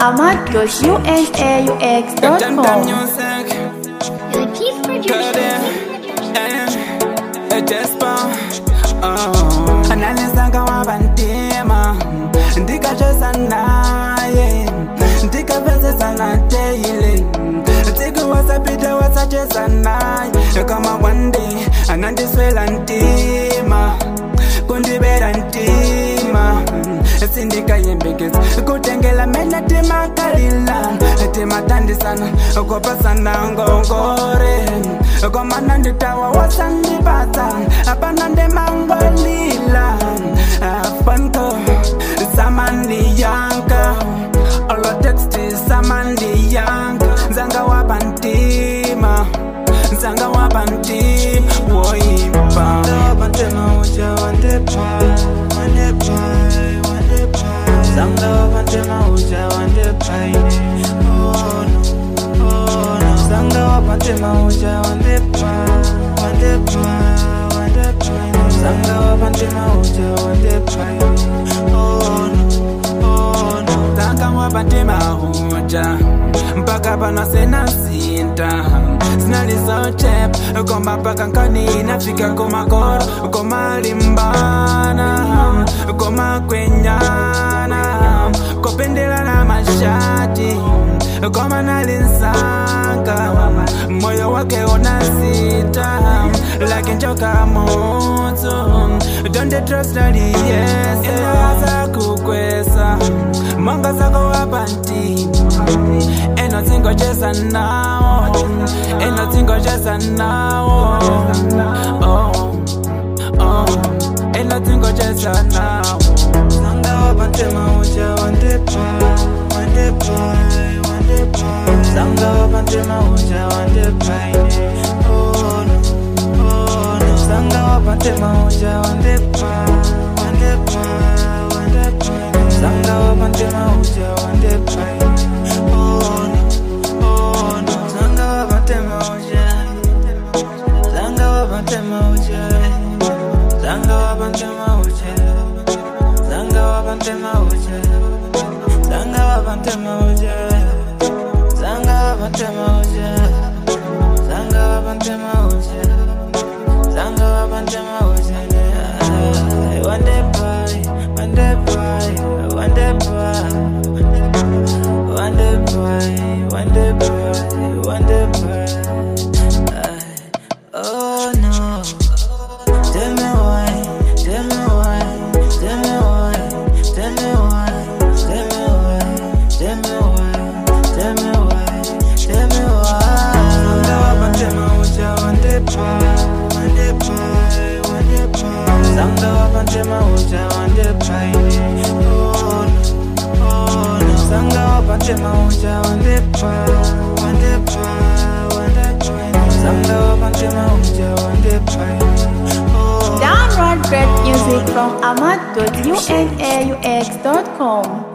ahmad.unaux.com. music, Your chief producer. analizanga wabantima ndikacheza naye ndikavezesana teile tsiku wasapita wasacheza naye kama wande anandiswela ntima kundibera ntima sindikayembekeza kutengela mena timakalila timatandisana kopasana ngongore komana nditawa wasandipata apana ndemangolila afanko samandiyanka oloteksti samandiyanka nzanga wapantima nzanga wapantima woimba wapantema uja wandepa wandepa wandepa zanga wapantema uja wandepa oh no oh no zanga wapantema uja wandepa wandepa wandepa zanga wapantema uja wandepa oh no oh no zanga wapantema uja mpaka pano sena sinta sinalizochep koma paka nkani nafika komakoro komalimbana komakwenyana kopendelana mashati koma nalinsanga moyo wake unasita like njoka moto donde trust aliyese za kukwesa mwanga zako wapanti eno tingocheza nawo eno tingocheza nawo oh, oh, eno tingocheza nawo sanga wapantema uja wandepa wandepa wandepa sanga wapantema uja wandepa oh no oh no sanga wapantema uja wandepa wandepa wandepa sanga wapantema uja wandepa oh no oh no sanga wapantema uja sanga wapantema uja sanga wapantema uja sanga wapantema uja sanga wapantema uja sanga wapantema uja sanga wapantema uja sanga wapantema uja one day boy one day boy one day boy one day boy one day boy one day boy oh no Tell me why, tell me why, tell me why, tell me why, tell me why, tell me why, tell me why, tell me why. Sanga wapantema uja wandepa, wandepa, wandepa. Sanga wapantema uja wandepa, oh no, oh no. Sanga wapantema uja wandepa, wandepa, wandepa. Sanga wapantema uja wandepa, oh no. Download great music from ahmad.unaux.com.